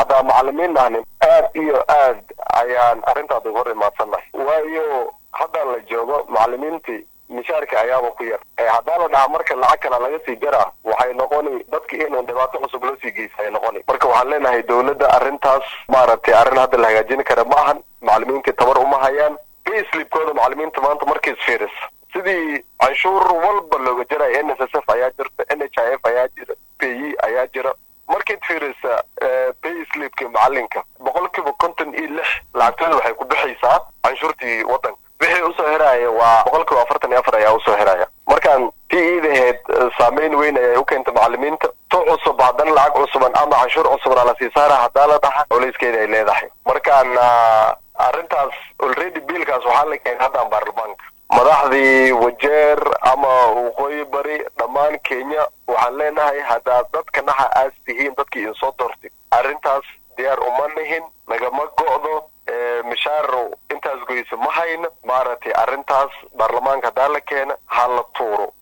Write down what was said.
haddaan macalimiin nahnin aad iyo aad ayaan arrintaas uga hor imaadsannahay waayo haddaan la joogo macalimiintii mishaarka ayaaba ku yar haddaan la dhahaa marka lacag kala laga sii jaraa waxay noqoni dadki inuu dhibaato cusub loo sii geysa ay noqoni marka waxaan leenahay dowladda arrintaas maaragtay arrin hadda la hagaajin kara ma ahan macalimiintii tabar uma hayaan payslipkooda macalimiinta maanta markiis fiiris sidii canshuur walba looga jaraya n s s f ayaa jirta n h i f ayaa jira p e ayaa jira markiid fiirisa payslipka macalinka boqol kiiba konton iyo lix lacagtooda waxay ku bixaysaa canshuurtii waddanka wixii usoo heraya waa boqol kiiba afartan iyo afar ayaa usoo heraya markaan tii iidaheed saameyn weyn ayay u keenta macalimiinta tu cusub haddana lacag cusuban ama canshuur cusubna lasii saara haddaa la dhaxa culayskeeda ay leedahay markaan arrintaas already biilkaas waxaa la keenay haddaan baarlamaanka madaxdii wajeer ama waqooyi bari dhammaan kenya waxaan leenahay haddaad dadka naxa aas tihiin dadkii idinsoo doortay arrintaas diyaar uma nihin nagama go'do mishaar intaas goysa ma hayno maaragtay arrintaas baarlamaanka haddaa la keena ha la tuuro